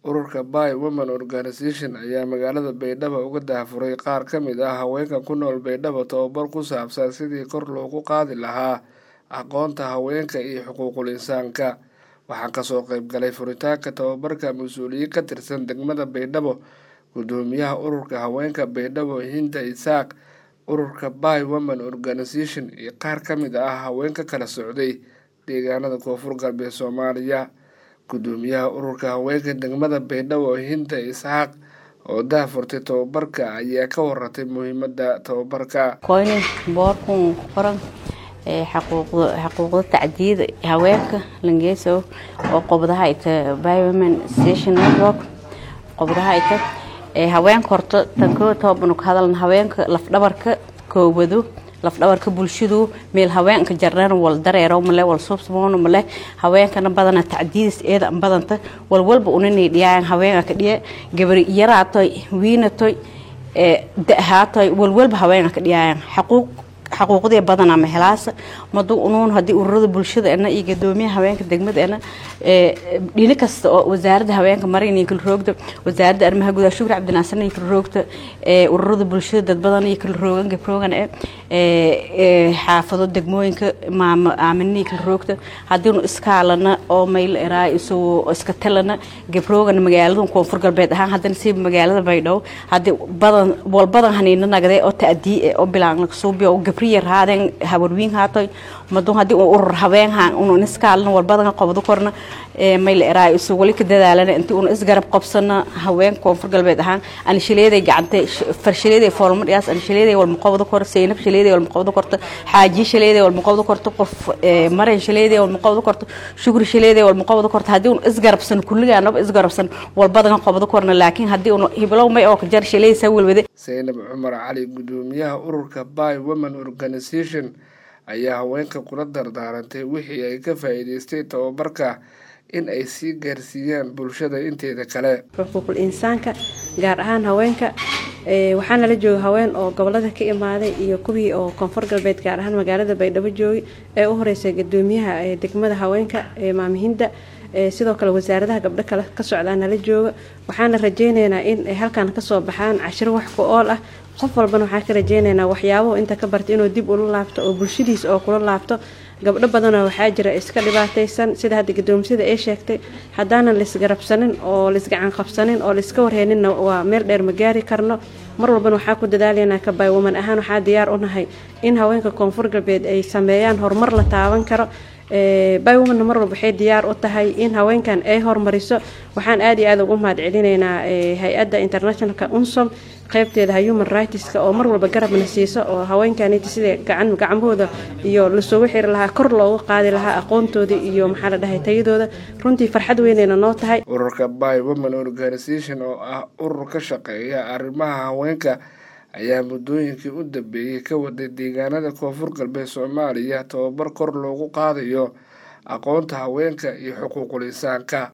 ururka Bay Women Organisation ayaa magaalada Baydhabo uga daahfuray qaar ka mid ah haweenka ku nool Baydhabo tababar ku saabsan sidii kor loogu qaadi lahaa aqoonta haweenka iyo xuquuqul insaanka waxaa kasoo qayb galay furitaanka tababarka mas-uuliyiin ka tirsan degmada Baydhabo gudoomiyaha ururka haweenka Baydhabo Hinda Isaaq ururka Bay Women Organisation iyo qaar ka mid ah haweenka kala socday deegaanada koonfur galbeed Soomaaliya gudoomiyaha ururka haweenka degmada Baydhabo Hinda Isxaaq oo daahfurtay tababarka ayaa ka waratay muhiimada tababarka koyni boorkun ku qoran xaquuqda tacdiyada haweenka langeeso oo qobdaha ita biowomen station network qobdaha ita haweenka horta tanko toobanu ka hadalna haweenka lafdhabarka koowado lafdhabarka bulshadu meel haweenka jarnaan wal dareero male wal subsmoon male haweenkana badana tacdiidis eeda badanta wal walba unanay dhiyaan haweenka ka dhiye gabari yaraatoy wiinatoy da'haatoy wal walba haweenka ka dhiyaan xaquuq xaquuqdii badanaa mahelaasa madu unuun haddii ururada bulshada ena iyo gadoomiyaha haweenka degmada ena dhini kasta oo wasaaradda haweenka marin kala roogda wasaaradda arrimaha gudaha shukri cabdinaasan iyo kala roogta ururada bulshada dad badan iyo kala roogan gabroogan e xaafado degmooyinka maamo aamini kala roogta haddiinu iskaalana oo mayl eraa isagoo iska talana gabroogan magaalada koonfur galbeed ahaan haddana si magaalada baydhabo haddii badan wal badan haniina nagdee oo ta'dii oo bilaan suubiyo gabriya raadeen hawarwiin haatoy madu haddii uu urur habeen haan unu iskaalna walbadan qobdo korna mayl eraa isu wali ka dadaalana intii unu isgarab qabsana haween koonfur galbeed ahaan anshileeday gacantay farshileeday foolma dhiyaas anshileeday walma qobdo kor seynab shileeday walma qobdo korto xaaji shileeday walma qobdo korto qof maran shileeday walma qobdo korto shukri shileeday walma qobdo korto haddii unu isgarabsan kulligaanaba isgarabsan walbadan qobdo korna laakiin haddii unu hiblow may oo ka jar shileeday saa welwade saynab cumar cali gudoomiyaha ururka bay women organisation ayaa haweenka kula dardaarantay wixii ay ka faa'iidaystay tababarka in ay sii gaarsiiyaan bulshada inteeda kale xuquuqul insaanka gaar ahaan haweenka waxaana la jooga haween oo gobolada ka imaaday iyo kuwii oo koonfur galbeed gaar ahaan magaalada baydhabo joogay ee u horeysay gadoomiyaha degmada haweenka maamihinda sidoo kale wasaaradaha gabdho kale ka socdaana la jooga waxaana rajeyneynaa in ay halkan kasoo baxaan cashiro wax ku ool ah qof walbana waxaan ka rajeyneynaa waxyaabahu inta ka barta inuu dib ula laabto oo bulshadiisa oo kula laabto gabdho badanoo waxaa jira iska dhibaataysan sida hadda gadoomisada ay sheegtay haddaanan laisgarabsanin oo laisgacan qabsanin oo laiska warheyninna waa meel dheer ma gaari karno mar walbana waxaa ku dadaalaynaa ka baywoman ahaan waxaa diyaar u nahay in haweenka koonfur galbeed ay sameeyaan horumar la taaban karo bywomanna mar walba waxay diyaar u tahay in haweenkan ay hormariso waxaan aada iyo aada ugu mahad celinaynaa hay-adda internationalka unsom qaybteeda human rightska oo mar walba garabna siiso oo haweenkanit sida gacan gacmahooda iyo lasoogu xiri lahaa kor loogu qaadi lahaa aqoontooda iyo maxaa la dhahay tayadooda runtii farxad weynayna noo tahay ururka by women organisation oo ah urur ka shaqeeya arrimaha haweenka ayaa muddooyinkii u dambeeyey ka waday deegaanada koonfur galbeed soomaaliya tababar kor loogu qaadayo aqoonta haweenka iyo xuquuqul insaanka